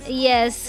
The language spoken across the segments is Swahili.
Yes.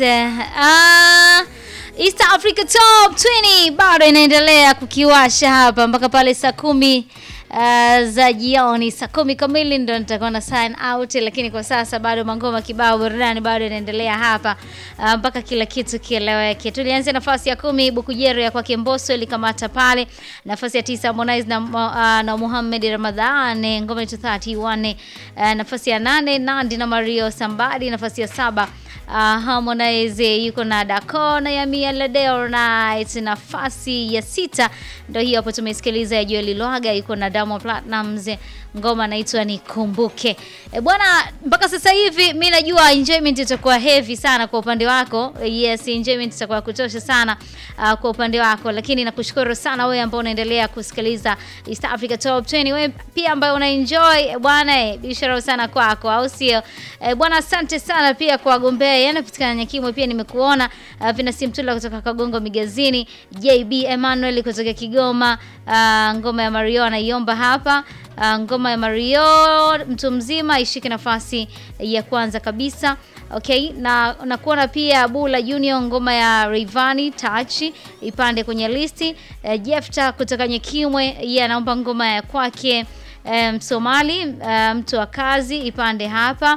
Uh, East Africa Top 20 bado inaendelea kukiwasha hapa mpaka pale saa kumi uh, za jioni. Saa kumi kamili ndo nitakuwa na sign out, lakini kwa sasa bado mangoma kibao, burudani bado inaendelea hapa uh, mpaka kila kitu kieleweke. Tulianzia nafasi ya kumi Bukujero ya kwake Mbosso ilikamata pale. Nafasi ya tisa Harmonize na, uh, na Muhammad Ramadhan ngoma yetu 31. Uh, nafasi ya nane Nandi na Mario Sambadi. Nafasi ya saba Uh, Harmonize yuko na Dako na Yamia Ladeo Night. Nafasi ya sita ndio hiyo hapo tumesikiliza ya Joel Lwaga yuko na Diamond Platnumz, ngoma inaitwa Nikumbuke. E bwana, mpaka sasa hivi mi najua enjoyment itakuwa heavy sana kwa upande wako. Yes, enjoyment itakuwa kutosha sana uh, kwa upande wako, lakini nakushukuru sana wewe ambao unaendelea kusikiliza East Africa Top 20. Wewe pia ambaye una enjoy bwana, biashara sana kwako, au sio? E bwana, asante sana pia kwa wagombea yanapatikana Nyakimwe, pia nimekuona uh, Vina Simtula kutoka Kagongo Migazini, JB Emmanuel kutoka Kigoma, uh, ngoma ya Mario anaiomba hapa uh, ngoma ya Mario mtu mzima ishike nafasi ya kwanza kabisa. Okay, na nakuona pia Bula Junior ngoma ya Rayvanny Touch ipande kwenye listi. Uh, Jefta kutoka Nyakimwe yeye anaomba ngoma ya kwake Msomali um, uh, mtu wa kazi ipande hapa.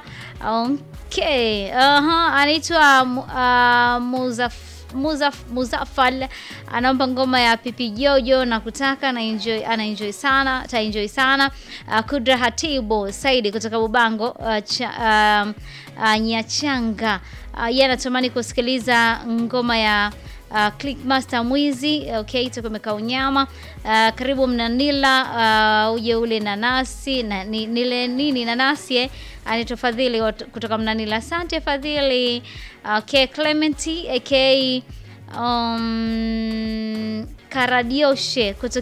Okay. Uh-huh. Anaitwa uh, Muzaf Muzaf Muzafal anaomba ngoma ya Pipi Jojo na kutaka na enjoy, ana enjoy sana, ta enjoy sana. Uh, Kudra Hatibu Saidi kutoka Bubango uh, cha, uh, uh, Nyachanga uh, yeye anatamani kusikiliza ngoma ya Uh, Clickmaster Mwizi okay, tuko meka unyama uh, karibu Mnanila uh, uje ule nanasi na, ni, nile nini nanasi eh? Anaitwa Fadhili kutoka Mnanila. Asante Fadhili. Okay, Clementi aka um, Karadioshe kutoka